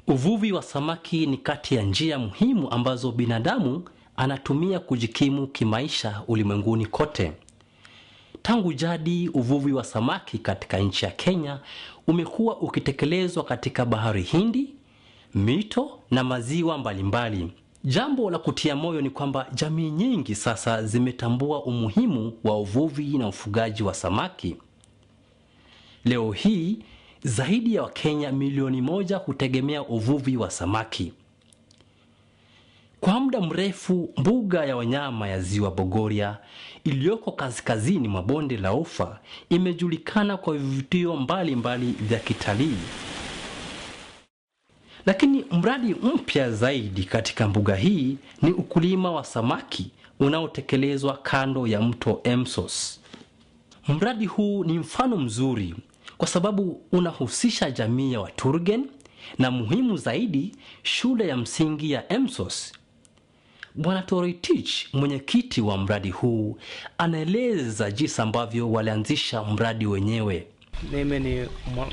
Uvuvi wa samaki ni kati ya njia muhimu ambazo binadamu anatumia kujikimu kimaisha ulimwenguni kote. Tangu jadi, uvuvi wa samaki katika nchi ya Kenya umekuwa ukitekelezwa katika bahari Hindi, mito na maziwa mbalimbali. Jambo la kutia moyo ni kwamba jamii nyingi sasa zimetambua umuhimu wa uvuvi na ufugaji wa samaki. Leo hii zaidi ya Wakenya milioni moja hutegemea uvuvi wa samaki. Kwa muda mrefu, mbuga ya wanyama ya Ziwa Bogoria iliyoko kaskazini mwa bonde la Ufa imejulikana kwa vivutio mbalimbali vya kitalii. Lakini mradi mpya zaidi katika mbuga hii ni ukulima wa samaki unaotekelezwa kando ya mto Emsos. Mradi huu ni mfano mzuri kwa sababu unahusisha jamii ya Waturgen na muhimu zaidi, shule ya msingi ya Emsos. Bwana Toroitich, mwenyekiti wa mradi huu, anaeleza jinsi ambavyo walianzisha mradi wenyewe. Mimi ni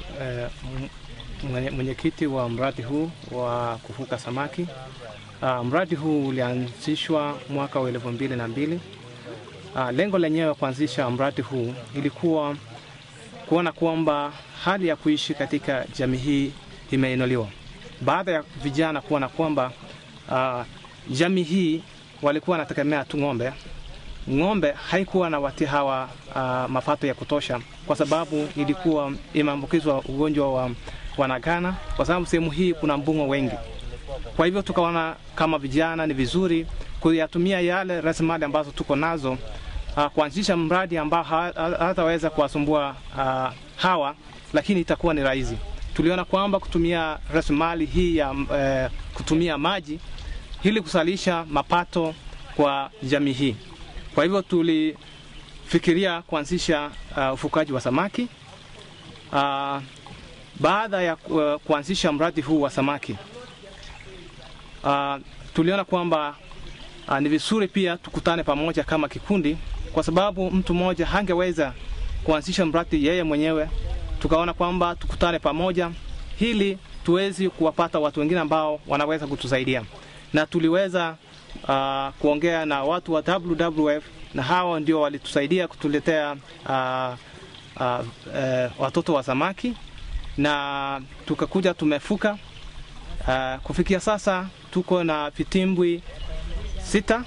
mwenyekiti wa mradi huu wa kufuga samaki. Uh, mradi huu ulianzishwa mwaka wa elfu mbili na mbili. Uh, lengo lenyewe kuanzisha mradi huu ilikuwa kuona kwamba hali ya kuishi katika jamii hii imeinuliwa baada ya vijana kuona kwamba uh, jamii hii walikuwa wanategemea tu ng'ombe. Ng'ombe haikuwa na wati hawa uh, mapato ya kutosha, kwa sababu ilikuwa imeambukizwa ugonjwa wa wanagana, kwa sababu sehemu hii kuna mbung'o wengi. Kwa hivyo tukaona kama vijana ni vizuri kuyatumia yale rasilimali ambazo tuko nazo uh, kuanzisha mradi ambao hataweza kuwasumbua uh, hawa, lakini itakuwa ni rahisi. Tuliona kwamba kutumia rasilimali hii ya uh, kutumia maji ili kusalisha mapato kwa jamii hii. Kwa hivyo tulifikiria kuanzisha uh, ufugaji wa samaki. Uh, baada ya uh, kuanzisha mradi huu wa samaki uh, tuliona kwamba uh, ni vizuri pia tukutane pamoja kama kikundi, kwa sababu mtu mmoja hangeweza kuanzisha mradi yeye mwenyewe. Tukaona kwamba tukutane pamoja ili tuwezi kuwapata watu wengine ambao wanaweza kutusaidia na tuliweza uh, kuongea na watu wa WWF na hawa ndio walitusaidia kutuletea uh, uh, uh, watoto wa samaki na tukakuja tumefuka. Uh, kufikia sasa tuko na vitimbwi sita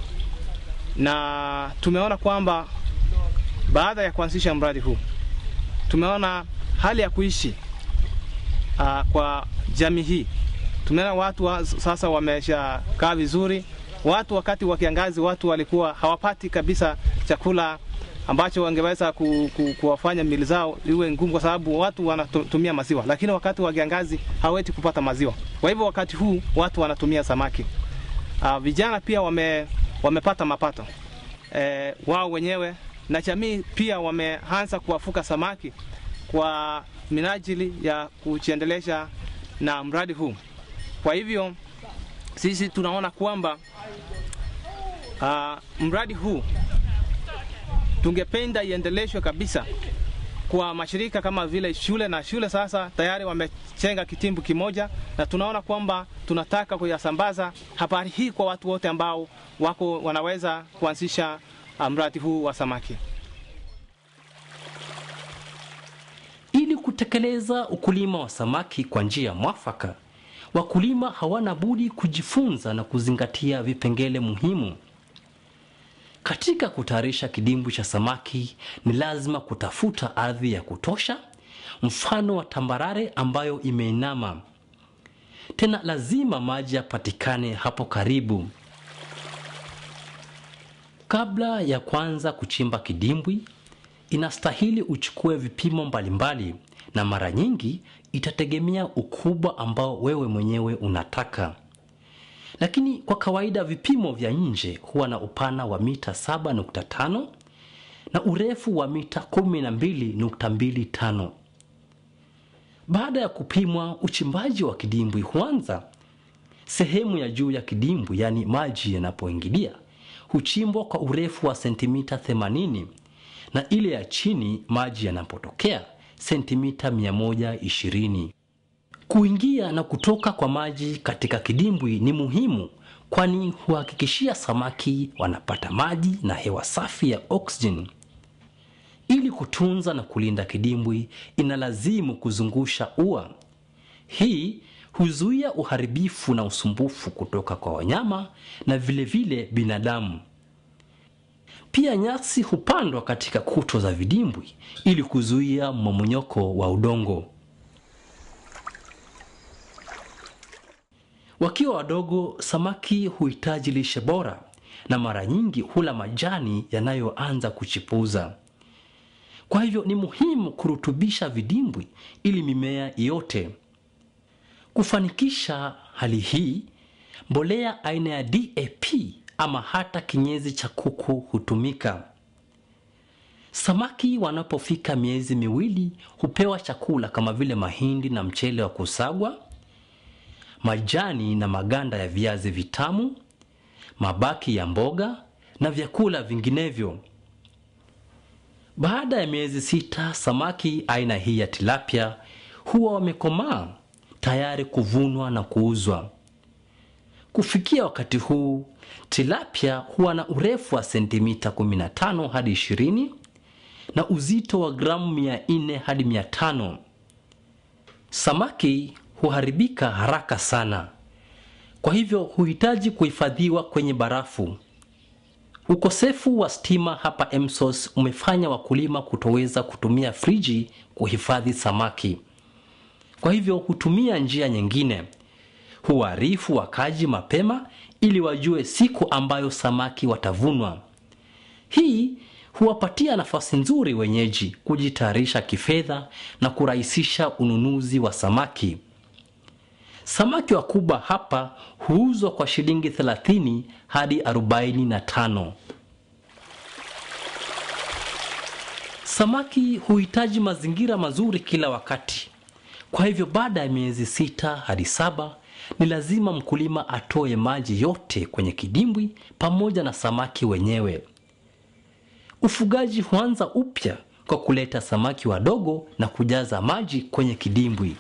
na tumeona kwamba baada ya kuanzisha mradi huu tumeona hali ya kuishi uh, kwa jamii hii tumeona watu wa, sasa wameshakaa vizuri. Watu wakati wa kiangazi watu walikuwa hawapati kabisa chakula ambacho wangeweza ku, ku, kuwafanya mili zao iwe ngumu, kwa sababu watu wanatumia maziwa, lakini wakati wa kiangazi hawezi kupata maziwa. Kwa hivyo wakati huu watu wanatumia samaki. Uh, vijana pia wame, wamepata mapato e, wao wenyewe na jamii pia wameanza kuwafuga samaki kwa minajili ya kujiendelesha na mradi huu. Kwa hivyo sisi tunaona kwamba uh, mradi huu tungependa iendeleshwe kabisa kwa mashirika kama vile shule na shule sasa tayari wamechenga kitimbu kimoja, na tunaona kwamba tunataka kuyasambaza habari hii kwa watu wote ambao wako wanaweza kuanzisha uh, mradi huu wa samaki. Ili kutekeleza ukulima wa samaki kwa njia mwafaka, wakulima hawana budi kujifunza na kuzingatia vipengele muhimu. Katika kutayarisha kidimbwi cha samaki, ni lazima kutafuta ardhi ya kutosha, mfano wa tambarare ambayo imeinama. Tena lazima maji yapatikane hapo karibu. Kabla ya kuanza kuchimba kidimbwi, inastahili uchukue vipimo mbalimbali na mara nyingi itategemea ukubwa ambao wewe mwenyewe unataka. Lakini kwa kawaida vipimo vya nje huwa na upana wa mita 7.5 na urefu wa mita 12.25. Baada ya kupimwa, uchimbaji wa kidimbwi huanza. Sehemu ya juu ya kidimbwi, yaani maji yanapoingilia, huchimbwa kwa urefu wa sentimita 80 na ile ya chini maji yanapotokea sentimita 120. Kuingia na kutoka kwa maji katika kidimbwi ni muhimu, kwani huhakikishia samaki wanapata maji na hewa safi ya oksijeni. Ili kutunza na kulinda kidimbwi, inalazimu kuzungusha ua. Hii huzuia uharibifu na usumbufu kutoka kwa wanyama na vilevile vile binadamu. Pia nyasi hupandwa katika kuto za vidimbwi ili kuzuia mmomonyoko wa udongo. Wakiwa wadogo, samaki huhitaji lishe bora na mara nyingi hula majani yanayoanza kuchipuza. Kwa hivyo ni muhimu kurutubisha vidimbwi ili mimea iote. Kufanikisha hali hii, mbolea aina ya DAP ama hata kinyezi cha kuku hutumika. Samaki wanapofika miezi miwili hupewa chakula kama vile mahindi na mchele wa kusagwa, majani na maganda ya viazi vitamu, mabaki ya mboga na vyakula vinginevyo. Baada ya miezi sita, samaki aina hii ya tilapia huwa wamekomaa tayari kuvunwa na kuuzwa. Kufikia wakati huu, tilapia huwa na urefu wa sentimita 15 hadi 20 na uzito wa gramu 400 hadi 500. Samaki huharibika haraka sana, kwa hivyo huhitaji kuhifadhiwa kwenye barafu. Ukosefu wa stima hapa Emsos umefanya wakulima kutoweza kutumia friji kuhifadhi samaki. Kwa hivyo hutumia njia nyingine. Huarifu wakaji mapema ili wajue siku ambayo samaki watavunwa. Hii huwapatia nafasi nzuri wenyeji kujitayarisha kifedha na kurahisisha ununuzi wa samaki. Samaki wakubwa hapa huuzwa kwa shilingi 30 hadi 45. Samaki huhitaji mazingira mazuri kila wakati. Kwa hivyo baada ya miezi sita hadi saba ni lazima mkulima atoe maji yote kwenye kidimbwi pamoja na samaki wenyewe. Ufugaji huanza upya kwa kuleta samaki wadogo na kujaza maji kwenye kidimbwi.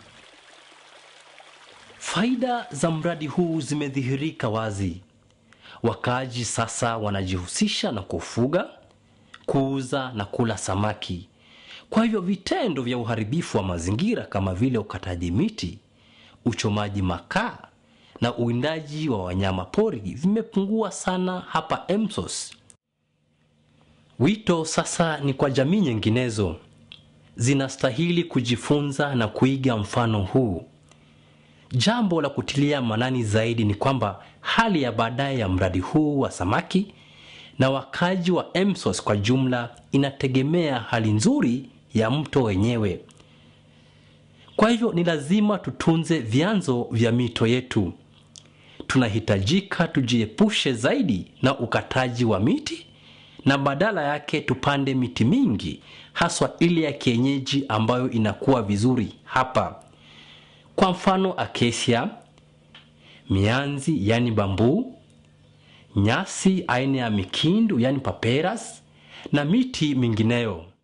Faida za mradi huu zimedhihirika wazi. Wakaaji sasa wanajihusisha na kufuga, kuuza na kula samaki. Kwa hivyo vitendo vya uharibifu wa mazingira kama vile ukataji miti, uchomaji makaa na uwindaji wa wanyama pori vimepungua sana hapa Emsos. Wito sasa ni kwa jamii nyinginezo, zinastahili kujifunza na kuiga mfano huu. Jambo la kutilia manani zaidi ni kwamba hali ya baadaye ya mradi huu wa samaki na wakaji wa Emsos kwa jumla inategemea hali nzuri ya mto wenyewe. Kwa hivyo ni lazima tutunze vyanzo vya mito yetu. Tunahitajika tujiepushe zaidi na ukataji wa miti na badala yake tupande miti mingi, haswa ile ya kienyeji ambayo inakuwa vizuri hapa. Kwa mfano acacia, mianzi yani bambuu, nyasi aina ya mikindu yani paperas na miti mingineyo.